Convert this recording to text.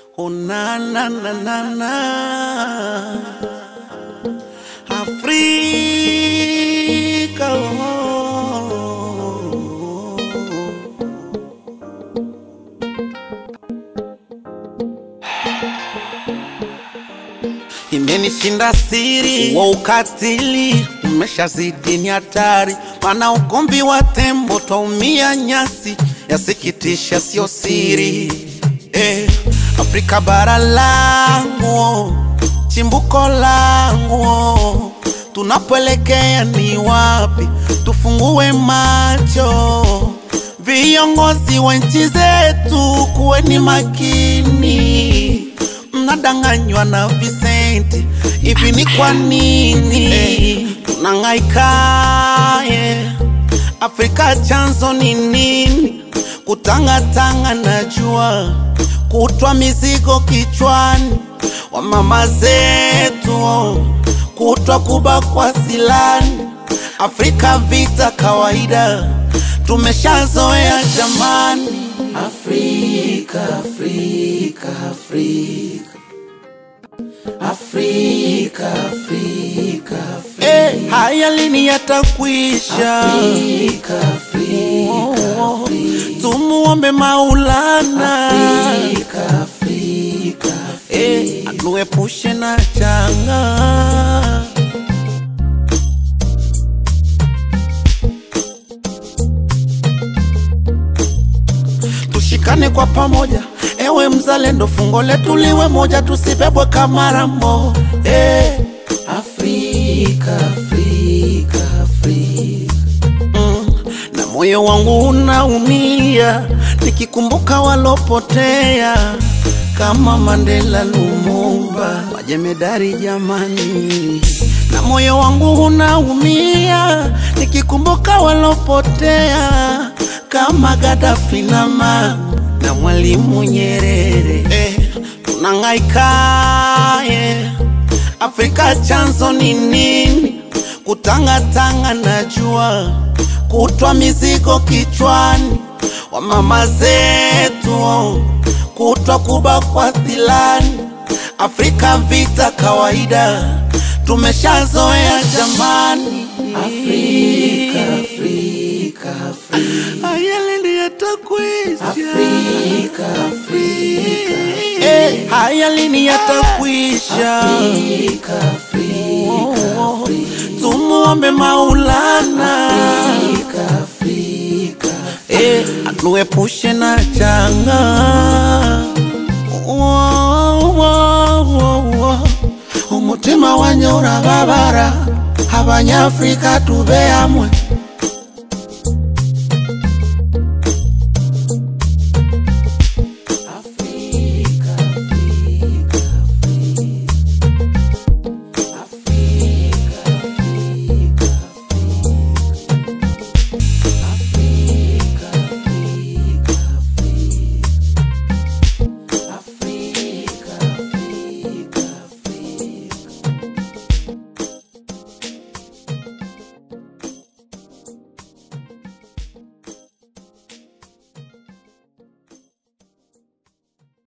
Oh na na na na na Afrika oh. Imenishinda siri wa ukatili, umeshazidi ni hatari, mana ugomvi wa tembo twaumia nyasi, yasikitisha sio siri eh, Afrika bara langu, chimbuko langu, tunapoelekea ni wapi? Tufungue macho, viongozi wa nchi zetu, kuweni makini mnadanganywa na visenti hivi ni kwa nini tunang'aika yeah. Afrika chanzo ni nini? Kutangatanga najua, kutwa mizigo kichwani wa mama zetu, kutwa kubakwa silani. Afrika vita kawaida, tumeshazoea jamani. Afrika, Afrika, Afrika. Afrika, Afrika, Afrika. Eh, haya lini yatakwisha? Afrika, Afrika, Afrika. Tumuombe Maulana Afrika, Afrika, Afrika. Eh, atuepushe na changa tushikane kwa pamoja, ewe mzalendo, fungo letu liwe moja, tusibebwe kama rambo eh. Afrika, Afrika, Afrika. Mm, na moyo wangu unaumia nikikumbuka walopotea kama Mandela, Lumumba, majemedari jamani, na moyo wangu unaumia nikikumbuka walopotea kama Gaddafi na Mao na Mwalimu Nyerere eh, tunang'aika yeah. Afrika chanzo ni nini? Kutangatanga najua, kutwa mizigo kichwani wa mama zetu, kutwa kubakwa silani. Afrika vita kawaida, tumeshazoea jamani. Afrika, Afrika, Afrika. Haya lini yatakwisha? Afrika, Afrika, Eh, haya lini yatakwisha? Afrika, Afrika, Afrika. Tumuombe Maulana Afrika, Afrika, Eh, atuepushe na changa Wo- wo- wo- wo. umutima wanye urababara abanyafrika tube hamwe